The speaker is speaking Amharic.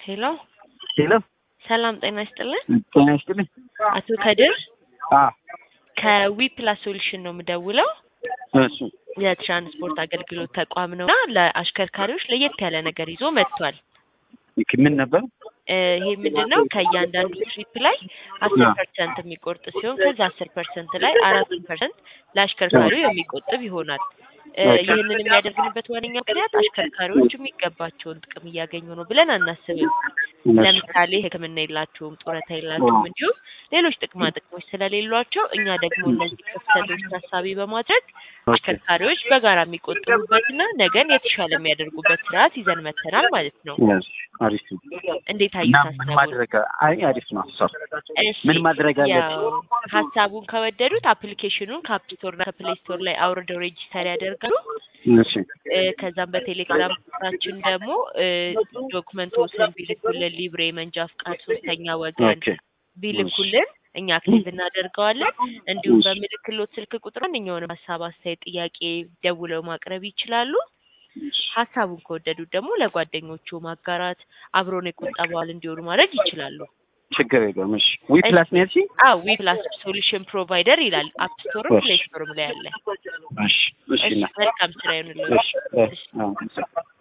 ሄሎ ሄሎ ሰላም ጤና ይስጥልን። ጤና ይስጥልኝ። አቶ ከድር አ ከዊ ፕላስ ሶሉሽን ነው የምደውለው። እሺ የትራንስፖርት አገልግሎት ተቋም ነው እና ለአሽከርካሪዎች ለየት ያለ ነገር ይዞ መጥቷል። ይክ ምን ነበር? እ ይሄ ምንድን ነው? ከእያንዳንዱ ትሪፕ ላይ አስር ፐርሰንት የሚቆርጥ ሲሆን ከዛ አስር ፐርሰንት ላይ አራት ፐርሰንት ለአሽከርካሪው የሚቆጥብ ይሆናል። እ ይህንን የሚያደርግንበት ዋነኛ ምክንያት አሽከርካሪዎች የሚገባቸውን ጥቅም እያገኙ ነው ብለን አናስብም። ለምሳሌ ሕክምና የላቸውም፣ ጡረታ የላቸውም፣ እንዲሁም ሌሎች ጥቅማ ጥቅሞች ስለሌሏቸው እኛ ደግሞ እነዚህ ክፍተቶች ታሳቢ በማድረግ አሽከርካሪዎች በጋራ የሚቆጥቡበትና ነገን የተሻለ የሚያደርጉበት ስርዓት ይዘን መተናል ማለት ነው። Yes, አሪፍ ነው። እንዴት እና አዩት ምን ሀሳቡን? ማድረግ አይ አሪፍ ነው ሀሳብ። እሺ፣ ምን ማድረግ አለብን? ያው ሀሳቡን ከወደዱት አፕሊኬሽኑን ከአፕ ስቶር እና ከፕሌይ ስቶር ላይ አውርደው ሬጂስተር ያደርጋሉ። እሺ እ ከዛም በቴሌግራም ቻችን ደግሞ እ ዶክመንቶችን ቢልኩልን ሊብሬ፣ መንጃ ፍቃድ፣ ሶስተኛ ወገን ኦኬ ቢልኩልን እኛ አክቲቭ እናደርገዋለን። እንዲሁም እሺ። በምልክሎት ስልክ ቁጥር ማንኛውንም ሀሳብ፣ አስተያየት፣ ጥያቄ ደውለው ማቅረብ ይችላሉ። ሀሳቡን ከወደዱት ደግሞ ለጓደኞቹ ማጋራት አብሮን የቁጠባዋል እንዲሆኑ ማድረግ ይችላሉ። ችግር የለውም። እሺ ዊ ፕላስ ነው ያልሽኝ? አዎ ዊ ፕላስ ሶሉሽን ፕሮቫይደር ይላል። አፕ ስቶርም እሺ። ፕሌይ ስቶርም ላይ አለ። እሺ እሺ እሺ እና መልካም ስራ ይሁንልዎት። እሺ እሺ አዎ